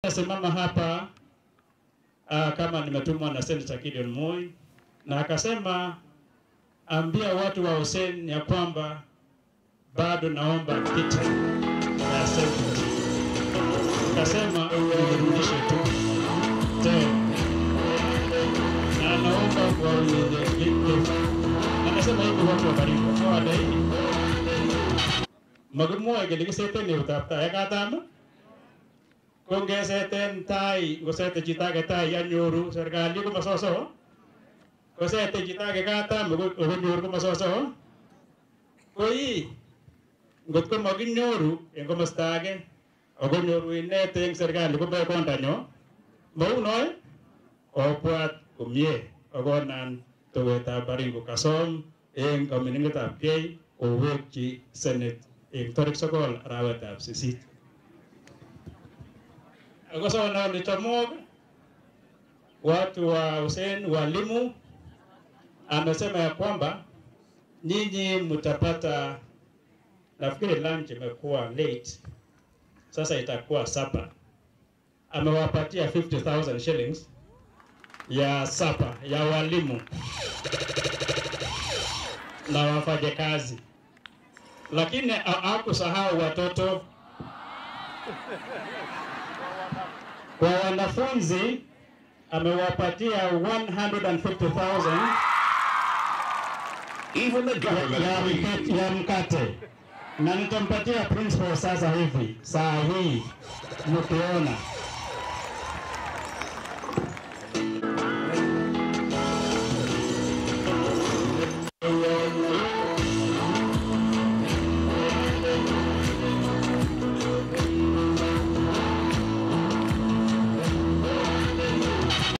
Simama hapa uh, kama nimetumwa na Senator Gideon Moi na akasema ambia watu wa Hussein ya kwamba bado naomba kiti ya Senate. Akasema nirudishe tu tena, na naomba kwa unyenyekevu. Anasema hivi watu wa Baringo kwa wadai magumwa gelikiseten eutapta yakatama kongeseten tai ngosete chito age tai yanyoru serikali komasoso kosete chito age katam okonyoru komasoso koi ngot ko makinyoru eng komosta age akonyoru inet eng serikali kobe kondanyo mau noe obwat komie akonan towetab Baringo kasom eng kamining'etab gei owekchi senate eng tarik sokol arawetab sisit akosona ole chamok watu wa Hussein walimu amesema ya kwamba nyinyi mtapata, nafikiri lunch imekuwa late, sasa itakuwa sapa. Amewapatia 50,000 shillings ya sapa ya walimu na wafanyakazi, lakini hakusahau watoto kwa wanafunzi amewapatia 150,000 Even the government ya, agrees. mkate, ya mkate na nitampatia principal sasa hivi saa hii mkiona